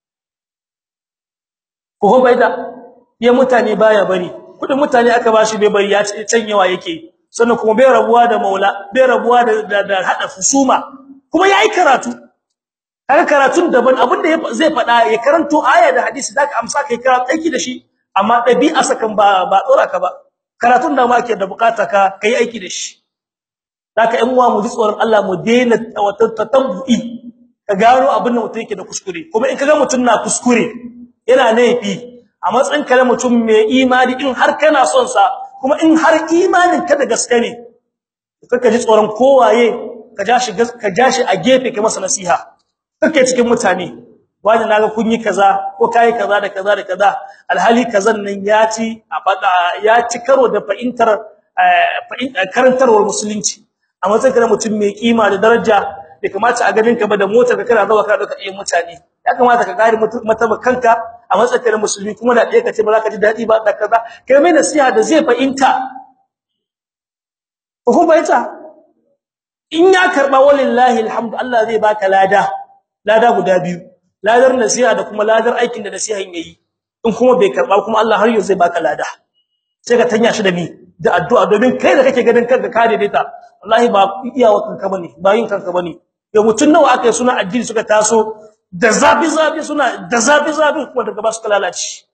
ko bai da ya mutane baya bari kudin mutane aka bashi bai bari ya canyewa yake sannan kuma bai rabuwa da maula bai rabuwa da da hada fusuma kuma yayi karatu har karatun daban abinda zai fada ya karanto aya da hadisi zaka amsa kai karatu aiki da shi amma dabi'a sakan ba ba dora ka ba karatun da ma ake da bukata ka kai aiki da shi zaka ɗan uwa mu ji tsoron Allah mu daina tatabbu'i ka gano abin da mutum yake da kuskure kuma in kaga mutum na kuskure yana laifi a matsayin kare mutum mai imani in har kana son sa kuma in har imanin ka da gaske ne kaka ji tsoron kowaye ka ja shi ka ja shi a gefe kai masa nasiha kake cikin mutane wani naga kun yi kaza ko kai kaza da kaza da kaza alhali kazan nan ya ci a fada ya ci karo da fa'intar karantarwar musulunci a matsayin kare mutum mai kima da daraja bai kamata a ganin ka ba da motar ka kana zawa ka dauka iya mutane ya kamata ka gari mataba kanka a matsayin musulmi kuma da ɗaya kace ba za ka ji dadi ba da kaza kai mai nasiha da zai fahimta ko baita in ya karba wallahi alhamdu Allah zai baka lada lada guda biyu ladar nasiha da kuma ladar aikin da nasihan yayi in kuma bai karba kuma Allah har yau zai baka lada sai ka tanya shi da ni da addu'a domin kai da kake ganin kanka ka daidaita wallahi ba iyawa kanka bane ba yin kanka bane ya mutun nawa aka suna addini suka taso da zabi zabi suna da zabi zabi kuma daga ba su lalace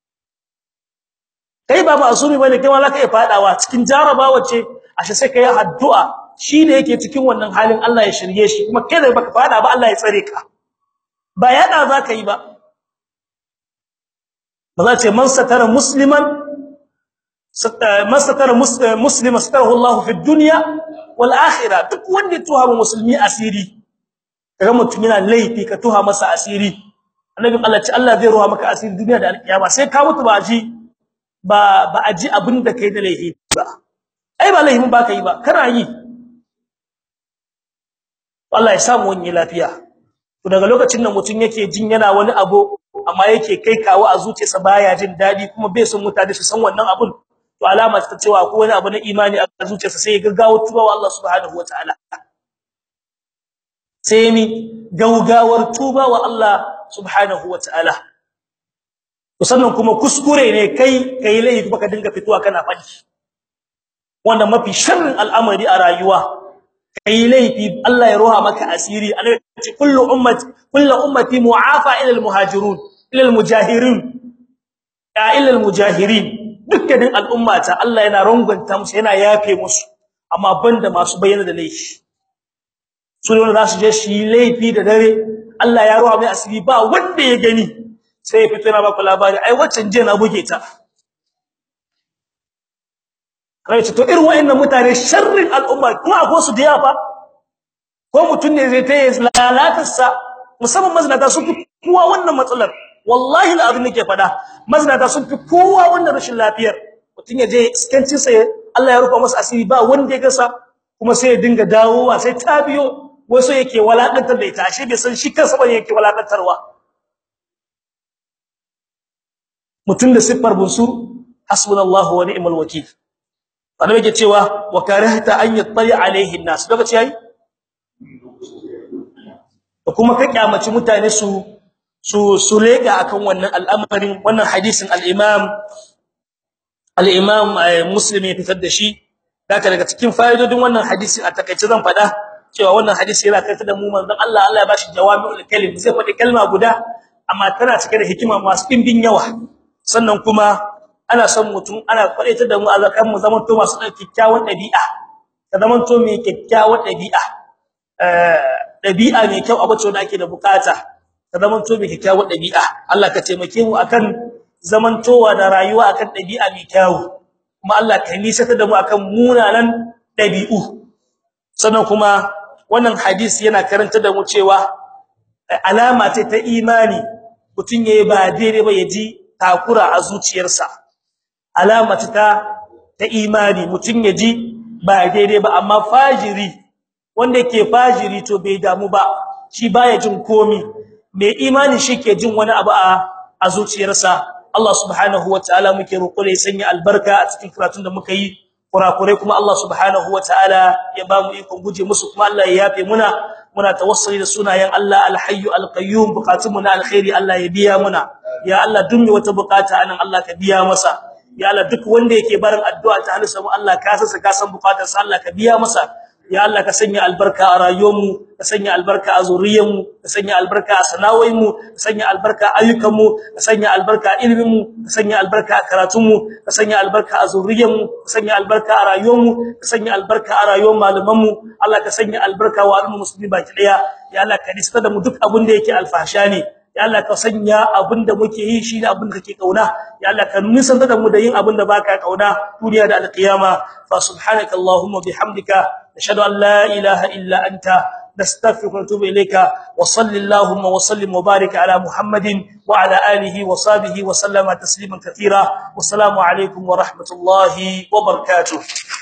kai ba masumi bane kai ma zaka iya fadawa cikin jarabawa ce ashe sai kai addu'a shi da yake cikin wannan halin Allah ya shirye shi kuma kai da baka fada ba Allah ya tsare ka ba yada zaka yi ba ba za ce man satara musliman man satara muslima satarahu Allah fi dunya wal akhirah duk wanda tuha musulmi asiri kaga mutum yana laifi ka tuha masa asiri annabi Allah ce Allah zai ruha maka asiri duniya da alkiyama sai ka mutu ba ji ba ba aji abin da kai da laifi ba ai ba laifin ba kai ba kana yi Allah ya samu wani lafiya to daga lokacin da mutun yake jin yana wani abu amma yake kai kawo a zuciyarsa baya jin dadi kuma bai son mutane su san wannan abun to alama ta cewa ko wani abu na imani a zuciyarsa sai ya gaggawo tuba wa Allah subhanahu wataala sai ni gaugawar tuba wa Allah subhanahu wataala to sannan kuma kuskure ne kai kai laifi baka dinga fituwa kana fadi wannan mafi sharrin al'amari a rayuwa kai laifi Allah ya roha maka asiri annabi ce kullu ummati kullu ummati mu'afa ila al-muhajirun ila al-mujahirin ya ila al-mujahirin dukkanin al'ummata Allah yana rangunta musu yana yafe musu amma banda masu bayyana da laifi su ne za su je shi laifi da dare Allah ya roha mai asiri ba wanda ya gani sai ya fito na baku labari ai waccan je na buge ta kai to irin wayannan mutane sharrin al'umma kuma akwai su da yafa ko mutun ne zai tayi lalatar sa musamman mazinata sun fi kowa wannan matsalar wallahi alazim nake fada mazinata sun fi kowa wannan rashin lafiyar mutun ya je iskancin sa Allah ya rufa masa asiri ba wanda ya gasa kuma sai ya dinga dawowa sai ta biyo wasu yake walakantar da ita ashe bai san shi kansa bane yake walakantarwa mutun da siffar bunsur hasbunallahu wa ni'mal wakeel annabi yake cewa wa karahta an yattali alaihi an-nas daga ce yayi kuma ka kyamaci mutane su su su lega akan wannan al'amarin wannan hadisin al-imam al-imam muslim ya fitar da shi daga daga cikin fa'idodin wannan hadisin a takeice zan fada cewa wannan hadisi yana kai da mu manzon Allah Allah ya bashi jawami'ul kalim zai faɗi kalma guda amma tana cike da hikima masu dimbin yawa sannan kuma ana son mutum ana kwadaita da mu a zakan mu zaman to masu kikkiawan dabi'a ka zaman to mai kikkiawan dabi'a eh dabi'a mai kyau abace wanda ake da bukata ka zaman to mai kikkiawan dabi'a Allah ka taimake mu akan zaman towa da rayuwa akan dabi'a mai kyau kuma Allah ka nisata da mu akan munanan dabi'u sannan kuma wannan hadisi yana karanta da mu cewa alama ce ta imani mutun yayi ba daidai ba yaji takura a zuciyarsa alama ta ta imani mutun yaji ba daidai ba amma fajiri wanda yake fajiri to bai damu ba shi baya jin komi mai imani shike jin wani abu a a zuciyarsa Allah subhanahu wataala muke roƙo ya sanya albarka a cikin karatun da muka yi kurakurai kuma Allah subhanahu wataala ya ba mu ikon guje musu kuma Allah ya yafe muna muna tawassuli da sunayen Allah alhayyu alqayyum bukatun mu na alkhairi Allah ya biya muna ya Allah duk wata bukata anan Allah ka biya masa ya Allah duk wanda yake barin addu'a ta halisa mu Allah ka san ka san bukatar sa Allah ka biya masa ya Allah ka sanya albarka a rayuwarmu ka sanya albarka a zuriyarmu ka sanya albarka a sana'o'inmu ka sanya albarka a ayyukanmu ka sanya albarka a iliminmu ka sanya albarka a karatunmu ka sanya albarka a zuriyarmu ka sanya albarka a rayuwarmu ka sanya albarka a rayuwar malamanmu Allah ka sanya albarka wa al'ummar musulmi baki daya ya Allah ka nista da mu duk abin da yake alfasha ne ya Allah ka sanya abinda muke yi shi ne abinda kake kauna ya Allah ka nisanta da mu da yin abinda baka kauna duniya da alqiyama fa subhanaka allahumma bihamdika nashhadu an la ilaha illa anta nastaghfiruka wa natubu ilayka wa sallallahu wa sallim wa barik ala muhammadin wa ala alihi wa sahbihi wa sallama tasliman katira wa assalamu alaikum wa rahmatullahi wa barakatuh